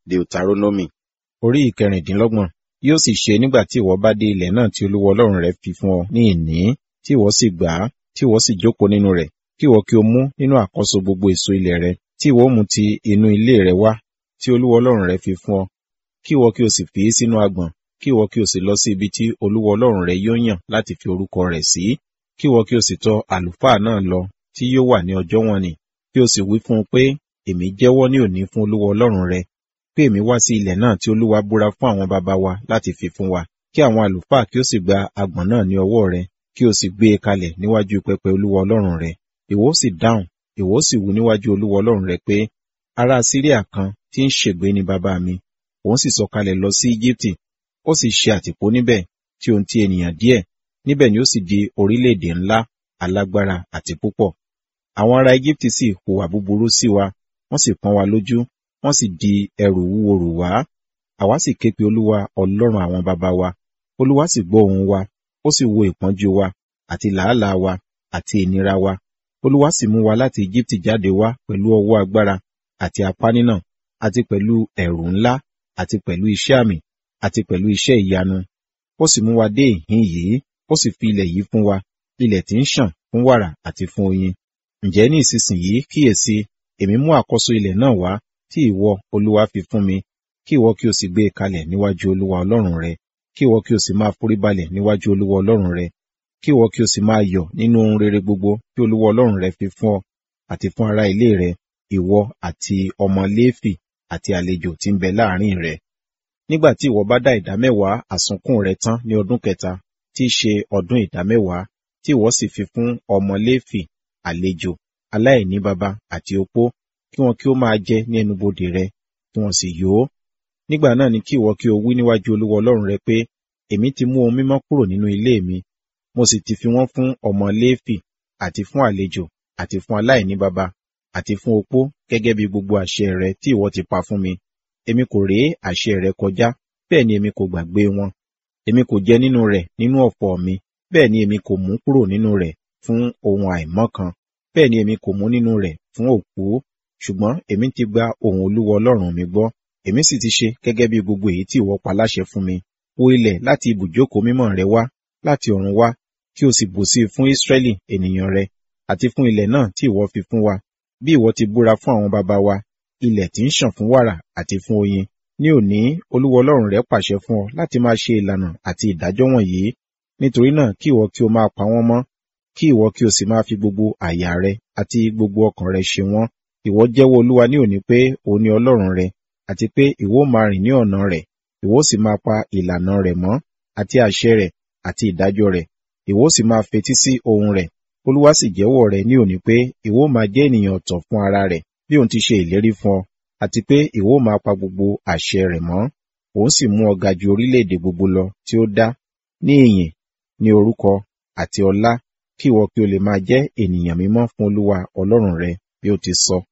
Deuteronomy orí ìkẹrìndínlọ́gbọ̀n yóò sì ṣe nígbà tí ìwọ bá dé ilẹ̀ náà tí Olúwa Ọlọ́run rẹ fi fún ọ ní ìní tí ìwọ sì gbà á tí ìwọ sì jókòó nínú rẹ̀ kí ìwọ kí o mú nínú àkọ́so gbogbo èso ilẹ̀ rẹ tí ìwọ mú ti inú ilé rẹ wá tí Olúwa Ọlọ́run rẹ fi fún ọ kí ìwọ kí o sì fi í sínú agbọ̀n kí ìwọ kí o sì lọ sí ibi tí Olúwa Ọlọ́run rẹ yóò yàn láti fi orúkọ rẹ̀ sí kí ìwọ kí o sì tọ̀ àlùfáà náà lọ tí yóò wà ní ọjọ́ wọn ni kí o sì wí fún un pé èmi jẹ́wọ́ ní òní fún Olúwa Ọlọ́run rẹ pé èmi wá sí ilẹ̀ náà tí Olúwa búra fún àwọn baba wa láti fi fún wa kí àwọn àlùfáà kí ó sì gba agbọ̀n náà ní ọwọ́ rẹ kí o sì gbé e kalẹ̀ níwájú pẹpẹ Olúwa Ọlọ́run rẹ ìwọ sì dáhùn ìwọ sì wí níwájú Olúwa Ọlọ́run rẹ pé ará Síríà kan tí ń ṣègbé ni bàbá mi òun sì sọ̀kalẹ̀ lọ sí Íjíbítì ó sì ṣe àtìpó níbẹ̀ tí ohun ti ènìyàn díẹ̀ níbẹ̀ ni ó sì di orílẹ̀-èdè ńlá alágbára àti púpọ̀ àwọn ará Íjíbítì sì hùwà búburú sí wa wọ́n sì pọ́n wa lójú wọ́n sì di ẹrù wúwo rù wá àwa sì ké pe Olúwa Ọlọ́run àwọn baba wa Olúwa sì gbọ́ ohùn wa ó sì wo ìpọ́njú wa àti làálàá wa àti ìnira wa Olúwa sì mú wa láti Íjíbítì jáde wá pẹ̀lú ọwọ́ agbára àti apá nínà àti pẹ̀lú ẹ̀rù ńlá àti pẹ̀lú iṣẹ́ àmì àti pẹ̀lú iṣẹ́ ìyanu ó sì mú wa dé ìhín yìí ó sì fi ilẹ̀ yìí fún wa ilẹ̀ tí ń ṣàn fún wàrà àti fún oyin ǹjẹ́ ní ìsinsìnyí kíyèsí èmi mú àkọ́so ilẹ̀ náà wá tí ìwọ Olúwa fi fún mi kí ìwọ kí o sì gbé e kalẹ̀ níwájú Olúwa Ọlọ́run rẹ kí ìwọ kí o sì máa foríbalẹ̀ níwájú Olúwa Ọlọ́run rẹ kí ìwọ kí o sì máa yọ̀ nínú ohun rere gbogbo tí Olúwa Ọlọ́run rẹ fi fún ọ àti fún ará ilé rẹ ìwọ àti ọmọ Léfì àti àlejò tí ń bẹ láàrin rẹ nígbà tí ìwọ bá dá ìdámẹ́wàá àsunkún rẹ tán ní ọdún kẹta tí í ṣe ọdún ìdámẹ́wàá tí ìwọ sì fi fún ọmọ Léfì àlejò aláìní baba àti opó kí wọn kí ó máa jẹ ní ẹnubodè rẹ kí wọn sì yó nígbà náà ni kí ìwọ kí o wí níwájú Olúwa Ọlọ́run rẹ pé èmi ti mú ohun mímọ́ kúrò nínú ilé mi mo sì ti fi wọ́n fún ọmọ Léfì àti fún àlejò àti fún aláìní baba àti fún opó gẹ́gẹ́ bí gbogbo àṣẹ rẹ tí ìwọ ti pa fún mi èmi kò ré àṣẹ rẹ kọjá bẹ́ẹ̀ ni èmi kò gbàgbé wọn èmi kò jẹ nínú rẹ̀ nínú ọ̀fọ̀ mi bẹ́ẹ̀ ni èmi kò mú kúrò nínú rẹ̀ fún ohun àìmọ́ kan bẹ́ẹ̀ ni èmi kò mú nínú rẹ̀ fún òkú ṣùgbọ́n èmi ti gba ohùn Olúwa Ọlọ́run mi gbọ́ èmi sì ti ṣe gẹ́gẹ́ bí gbogbo èyí tí ìwọ pa láṣẹ fún mi wo ilẹ̀ láti ibùjókòó mímọ́ rẹ wá láti ọ̀run wá kí o sì bùsí fún Ísírẹ́lì ènìyàn rẹ àti fún ilẹ̀ náà tí ìwọ fi fún wa bí ìwọ ti búra fún àwọn baba wa ilẹ̀ tí ń ṣàn fún wàrà àti fún oyin ní òní Olúwa Ọlọ́run rẹ pàṣẹ fún ọ láti máa ṣe ìlànà àti ìdájọ́ wọ̀nyí nítorí náà kí ìwọ kí o máa pa wọ́n mọ́ kí ìwọ kí o sì máa fi gbogbo àyà rẹ àti gbogbo ọkàn rẹ ṣe wọ́n ìwọ jẹ́wọ́ Olúwa ní òní pé òun ni Ọlọ́run rẹ àti pé ìwọ máa rìn ní ọ̀nà rẹ̀ ìwọ sì máa pa ìlànà rẹ̀ mọ́ àti àṣẹ rẹ̀ àti ìdájọ́ rẹ̀ ìwọ sì máa fetí sí ohùn rẹ̀ Olúwa sì jẹ́wọ́ rẹ̀ ní òní pé ìwọ máa jẹ́ ènìyàn ọ̀tọ̀ fún ara rẹ̀ bí òun ti ṣe ìlérí fún ọ àti pé ìwọ máa pa gbogbo àṣẹ rẹ̀ mọ́ òun sì mú ọ ga ju orílẹ̀-èdè gbogbo lọ tí ó dá ní ìyìn ní orúkọ àti ọlá kí ìwọ kí o lè máa jẹ́ ènìyàn mímọ́ fún Olúwa Ọlọ́run rẹ bí ó ti sọ